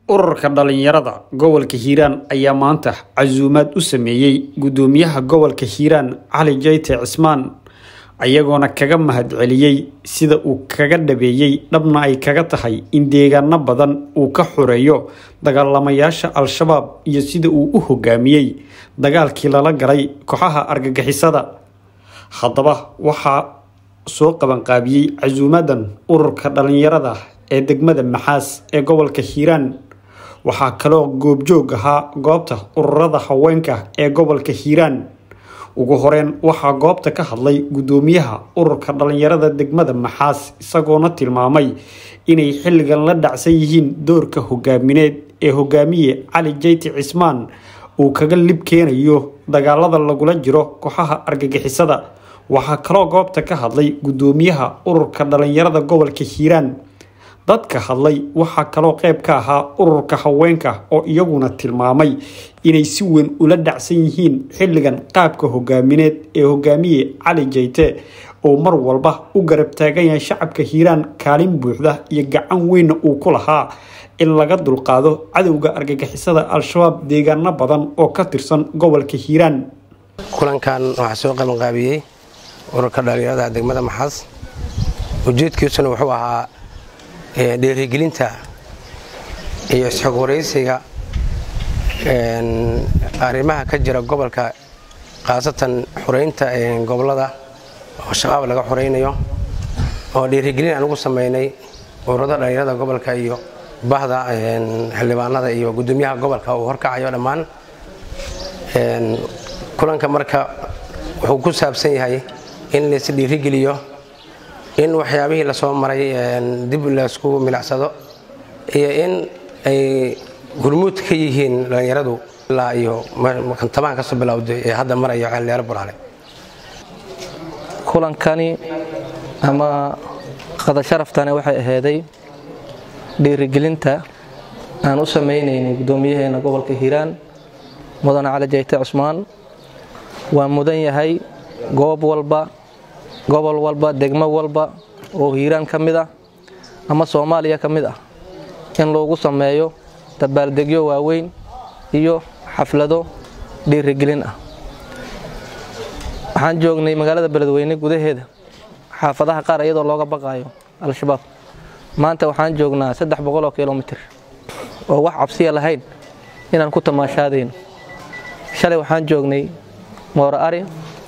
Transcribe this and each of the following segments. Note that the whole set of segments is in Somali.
ururka dhalinyarada gobolka hiiraan ayaa maanta casuumaad u sameeyey gudoomiyaha gobolka hiiraan cali jayte cismaan ayagoona kaga mahadceliyey sida uu kaga dhabeeyey dhabna ay kaga tahay in deegaano badan uu ka xoreeyo dagaalamayaasha al-shabaab iyo sida uu u hogaamiyey dagaalkii lala galay kooxaha argagixisada haddaba waxaa soo qabanqaabiyey casuumadan ururka dhalinyarada ee degmada maxaas ee gobolka hiiraan waxaa kaloo goobjoog ahaa goobta ururada haweenka ee gobolka hiiraan ugu horeyn waxaa goobta ka hadlay gudoomiyaha ururka dhalinyarada degmada maxaas isagoona tilmaamay inay xilligan la dhacsan yihiin doorka hogaamineed ee hogaamiye cali jayti cismaan uu kaga lib keenayo dagaalada lagula jiro kooxaha argagixisada waxaa kaloo goobta ka hadlay gudoomiyaha ururka dhalinyarada gobolka hiiraan dadka hadlay waxaa kaloo qayb ka ahaa ururka haweenka oo iyaguna tilmaamay inay si weyn ula dhacsan yihiin xilligan qaabka hogaamineed ee hogaamiye cali jayte oo mar walba u garab taagan yahay shacabka hiiraan kaalin buuxda iyo gacan weynna uu ku lahaa in laga dulqaado cadowga argagixisada al-shabaab deegaano badan oo ka tirsan gobolka hiiraan kulankan waxaa soo qabanqaabiyey ururka dhalinyarada degmada maxaas ujeedkiisuna wuxuu ahaa dhiirigelinta iyo isxog waraysiga arrimaha ka jira gobolka khaasatan xureynta gobolada oo shabaab laga xuraynayo oo dhiirigelin aan ugu samaynay ururada dhalinyarada gobolka iyo bahda xildhibaanada iyo gudoomiyaha gobolka uu horkacayo dhammaan kulanka marka wuxuu ku saabsan yahay in lays dhiirigeliyo in waxyaabihii lasoo maray dib laysku milicsado iyo in ay gurmuud ka yihiin dhallinyaradu ilaa iyo kantamaan kasoo bilowday ee hadda marayo xildhiyaaro buraale kulankani ama qada sharaftani waxay aheyday dhiirigelinta aan u samaynaynay guddoomiyaheena gobolka hiiraan mudane cali jayte cusmaan waa mudan yahay goob walba gobol walba degmo walba oo hiiraan ka mid ah ama soomaaliya ka mid ah in loogu sameeyo dabaaldegyo waaweyn iyo xaflado dhiirigelin ah waxaan joognay magaalada beledweyne gudaheeda xaafadaha qaar iyadoo looga baqaayo al-shabaab maanta waxaan joognaa saddex boqoloo kilomitir oo wax cabsiya lahayn inaan ku tamaashaadayno shalay waxaan joognay mooro ari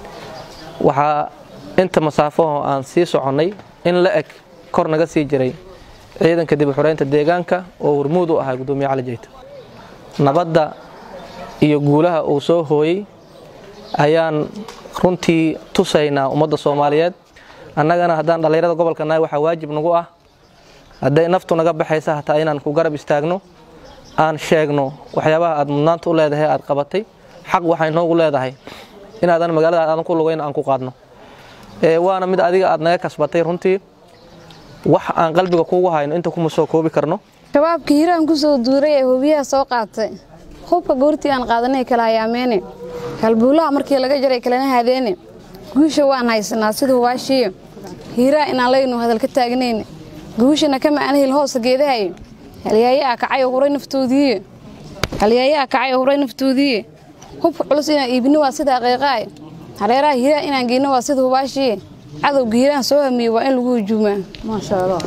waxaa inta masaafaho aan sii soconnay in la eg kor naga sii jiray ciidanka dib u xureynta deegaanka oo hormuud u ahaa gudoomiye cali jayto nabadda iyo guulaha uu soo hooyey ayaan runtii tusaynaa ummadda soomaaliyeed annagana haddaan dhallinyarada gobolka nahay waxaa waajib nagu ah hadday naftu naga baxaysa hataa inaan ku garab istaagno aan sheegno waxyaabaha aad mudnaanta u leedahay aad qabatay xaq waxay noogu leedahay inaadan magaalada aadan ku lugayn aan ku qaadno waana mid adiga aad naga kasbatay runtii wax aan qalbiga kuugu hayno inta kuma soo koobi karno shabaabka hiiraan ku soo duuray ee hubiyaha soo qaatay hubka goortii aan qaadanay kala hayaameene halbuulaha markii laga jaray kalena haadeene guusha waan haysanaa sida hubaashiiyo hiiraa inaan laynu hadal ka taagnayne guushana kama aan hel hoosa geedahaye halyaayaa kacay oo huray naftoodiiye halyaayaa kacay oo huray naftoodiiye hubka culus inaan iibino waa sida aqiiqaaye hareeraha hiiraan inaan geyno waa sida hubaashiiye cadowga hiiraan soo hamiye waa in lagu hujuumaa maasha allah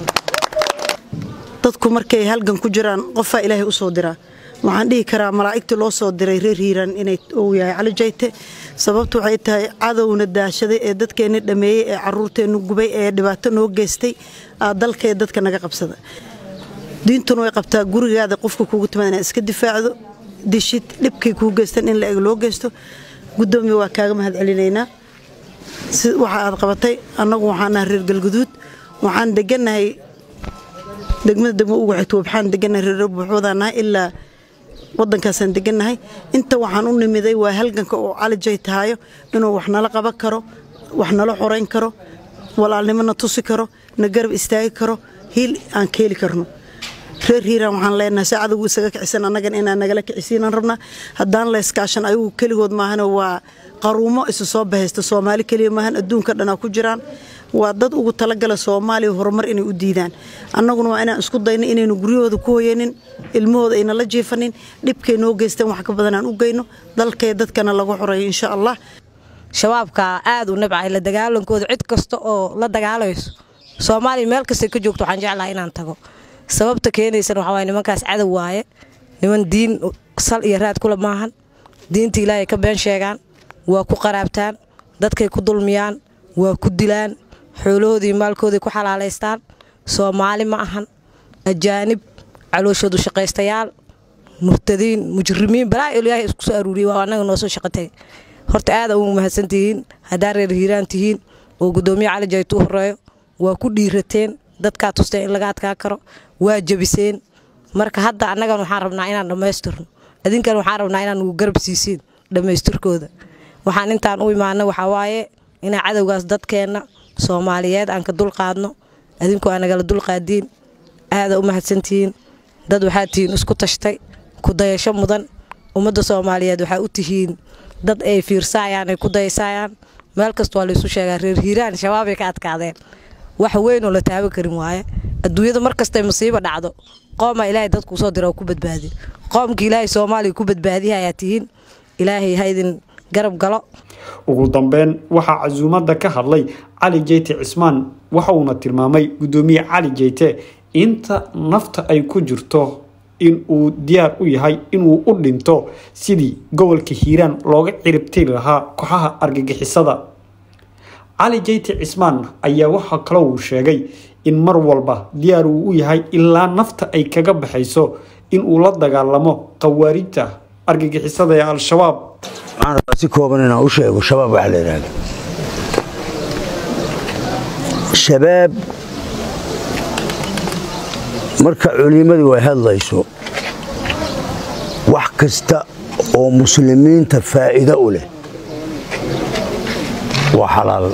dadku markay halgan ku jiraan qofaa ilaahay u soo diraa waxaan dhihi karaa malaa'igtii loo soo diray reer hiiraan inay uu yahay cali jayte sababtu waxay tahay cadowna daashaday ee dadkeenna dhameeyey ee caruurteennu gubay ee dhibaato noo geystay dalkee dadka naga qabsada diintuna way qabtaa gurigaada qofka kuugu timaad inaad iska difaacdo dishid dhibkay kuu geystan in la eg loo geysto gudoomiya waa kaaga mahad celinaynaa waxa aad qabatay annagu waxaanaha reer galguduud waxaan degannahay degmada degmo ugu xigto waxaan degannahay reer buuxwadaanahay ilaa wadankaasaan degannahay inta waxaan u nimiday waa halganka oo cali jay tahayo inuu wax nala qaban karo wax nala xorayn karo walaalnimona tusi karo na garab istaagi karo hiil aan ka heli karno reer hiiraan waxaan leenahay si cadowgu isaga kicisan annagan inaan nagala kicisiinaan rabnaa haddaan layskaashan ayagu keligood maahane waa qaruumo isu soo bahaysta soomaali keliya maahan adduunka dhanaa ku jiraan waa dad ugu talagala soomaaliya horumar inay u diidaan annaguna waa inaan isku dayno inaynu guryahooda ku hoyanin ilmahooda ayna la jiifanin dhibkay noo geysteen wax ka badan aan u geyno dalkee dadkana lagu xoreeyo insha allah shabaabka aad u nabcahay la dagaalankooda cid kasta oo la dagaalayso soomaaliya meel kastay ka joogto waxaan jeclaha inaan tago sababta keenaysana waxaa waye nimankaas cadow waaye niman diin sal iyo raad kula maahan diinta ilaahay ka been sheegaan waa ku qaraabtaan dadkay ku dulmiyaan waa ku dilaan xoolahoodii maalkooday ku xalaalaystaan soomaali ma ahan ajaanib calooshoodu shaqaystayaal murtadiin mujrimiin balaa ilaahay isku soo aruuriyay waa annaga noo soo shaqatay horta aada ugu mahadsan tihiin haddaa reer hiiraan tihiin oo guddoomiye cali jaytu u horeeyo waa ku dhiirateen dadkaa tusteen in laga adkaa karo waa jebiseen marka hadda annagan waxaan rabnaa inaan dhammaystirno adinkan waxaan rabnaa inaan ugu garab siisiin dhammaystirkooda waxaan intaan u imaana waxaa waaye inaa cadowgaas dadkeenna soomaaliyeed aan ka dulqaadno adinku aa nagala dulqaadiin aada u mahadsantihiin dad waxaa tihiin isku tashtay ku dayasho mudan ummadda soomaaliyeed waxaa u tihiin dad ay fiirsaayaan ay ku dayasaayaan meel kasta waa laysu sheegaa reer hiiraan shabaabay ka adkaadeen wax weyn oo la taaban karin waaye adduunyada mar kastay masiibo dhacdo qoomaa ilaahay dadkuu soo dira oo ku badbaadiyo qoomkii ilaahay soomaaliya ku badbaadiya ayaa tihiin ilaahay ha idin garab galo ugu dambeyn waxaa casuumadda ka hadlay cali jeyte cismaan waxa uuna tilmaamay guddoomiye cali jeyte inta nafta ay ku jirto in uu diyaar u yahay inuu u dhinto sidii gobolka hiiraan looga ciribtiri lahaa kooxaha argagixisada cali jeyte cismaan ayaa waxaa kaloo uu sheegay in mar walba diyaar uu u yahay ilaa nafta ay kaga baxayso inuu la dagaalamo khawaarijta argagixisada ee al-shabaab waxaan rabaa si kooban inaan u sheego shabaab waxaa la yidhaahda shabaab marka culimmadu ay hadlayso wax kasta oo muslimiinta faa'iido u leh waa xalaal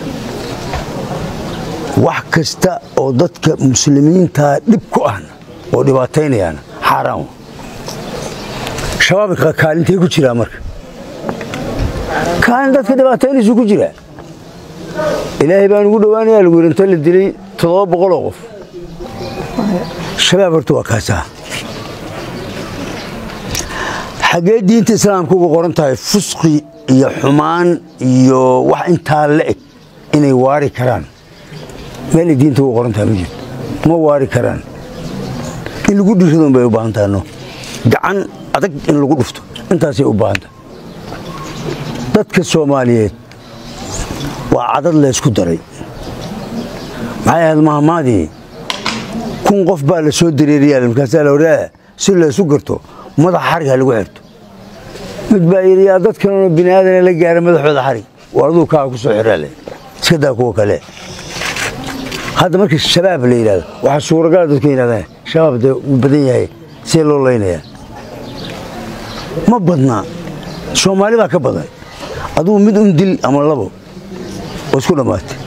wax kasta oo dadka muslimiintaa dhib ku ahna oo dhibaataynayaana xaaraan shabaabka kaalintay ku jiraa marka kaalin dadka dhibaataynaysu ku jiraa ilaahay baan ugu dhowaanayaa lagu yidhi inta la dilay toddoba boqoloo qof shabaab horta waa kaasaa xaggee diinta islaamka uga qoran tahay fusqi iyo xumaan iyo wax intaa la eg inay waari karaan meelay diinta uga qoran tahay ma jirto ma waari karaan in lagu dhiiradun bay u baahan tahay no gacan adag in lagu dhufto intaasay u baahan tahay dadka soomaaliyeed waa cadad laysku daray maxay ahayd mahmaadii kun qof baa la soo dareeriyaa markaasaa la odhaa si laysu garto madax xarig ha lagu xirto mid baa yidhi yaa dadkanoo bini aadana la gaara madaxooda xarig war aduu kaa ku soo xiraale iska daa kuwa kale hadda markii shabaab la yidhahdo waxaa suuragala dadku yidhahdaan shabaab dee wuu badan yahay see loo laynayaa ma badnaa soomaali baa ka badan adugu mid un dil ama labo oo isku dhammaatay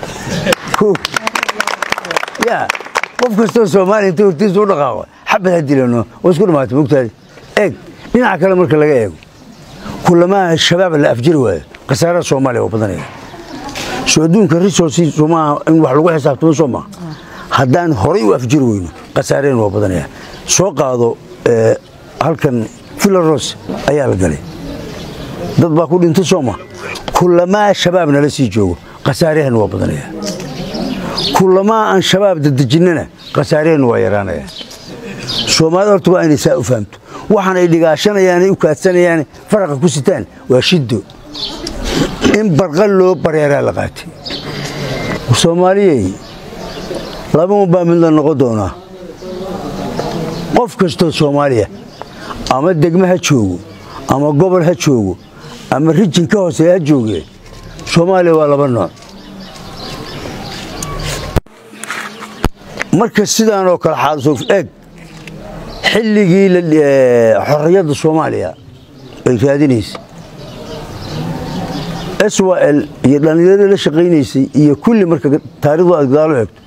ya qof kastoo soomaaliya inta hortiisa u dhaqaaqo xabad ha dilano oo isku dhammaatay mogtaadi eeg dhinaca kale marka laga eego kulamaha shabaab la afjiri waayo khasaaraha soomaaliya waa badanaya soo adduunka resources soomaaha in wax lagu xisaabtamo soo maaha haddaan horay u afjiri weyno khasaareen waa badanaya soo qaado halkan filaros ayaa la galay dad baa ku dhintay soo maha kulamaa shabaab nala sii joogo khasaaryahan waa badanaya kulamaa aan shabaab dadejinnana khasaaryahan waa yaraanaya soomaalida horta waa inay saa u fahamto waxaan ay dhigaashanayaanay u kaadsanayaan faraqa ku sitaan waa shiddo in barqal loo bareeraa la qaatay soomaaliyey laba unbaa mid la noqon doonaa qof kastoo soomaaliya ama degmo ha joogo ama gobol ha joogo ama rijin ka hooseeya ha joogee soomaaliya waa laba nooc marka sidaan oo kale xaadso eeg xilligii xorriyadda soomaaliya ay raadinaysay swal iyo dhallinyaradii la shaqaynaysay iyo kulli marka taarikhdu aad gadaalo eegto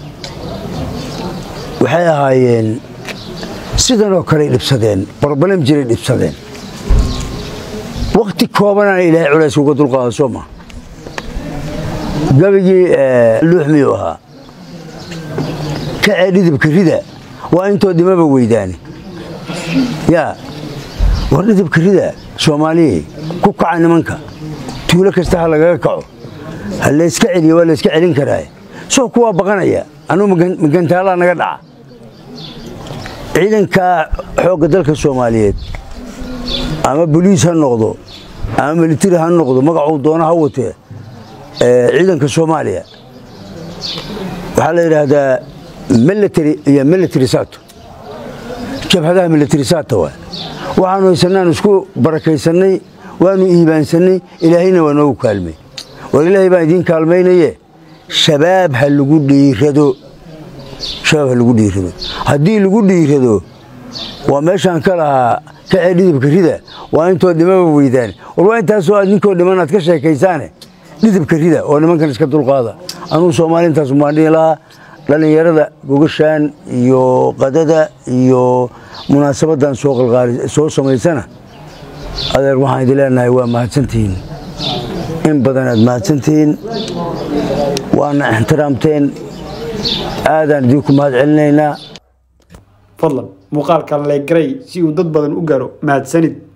waxay ahaayeen sidan oo kaley dhibsadeen broblem jiray dhibsadeen wakhti koobanaana ilaahay culays uga dulqaada soo maa gabigii luux miyuu ahaa kacee dhidibka rida waa intoo dhimaba weydaani yaa war dhidibka rida soomaaliyey ku kaca nimanka tuulo kasta ha lagaga kaco ha layska celiyo waa layska celin karaa soo kuwaa baqanaya anugu magantaalaa naga dhaca ciidanka xoogga dalka soomaaliyeed ama boliis ha noqdo ama militari ha noqdo magacuu doono ha watee ciidanka soomaaliya waxaa la yidhaahdaa military iyo military sato jabhadaha military sata waa waxaanu haysanaan isku barakaysannay waanu iibaansannay ilaahayna waa noogu kaalmay war ilaahay baan idiin kaalmaynaye shabaab ha lagu dhiirado shabaab ha lagu dhiirado haddii lagu dhiirado waa meeshaan ka lahaa kacee dhidibka rida waa intoo dhimaba weydaan war waa intaasoo aad ninkoo dhiman aad ka sheekaysaane dhidibka rida oo nimankan iska dulqaada anuu soomaali intaas umaandhihi lahaa dhallinyarada gogashaan iyo qadada iyo munaasabaddan soo samaysana adeer waxaan idin leenahay waa mahadsantihiin in badan aad mahadsantihiin waana ixtiraamteen aadaan idinku mahad celinaynaa fadlan muuqaalkan leegaray si uu dad badan u gaaro mahadsanid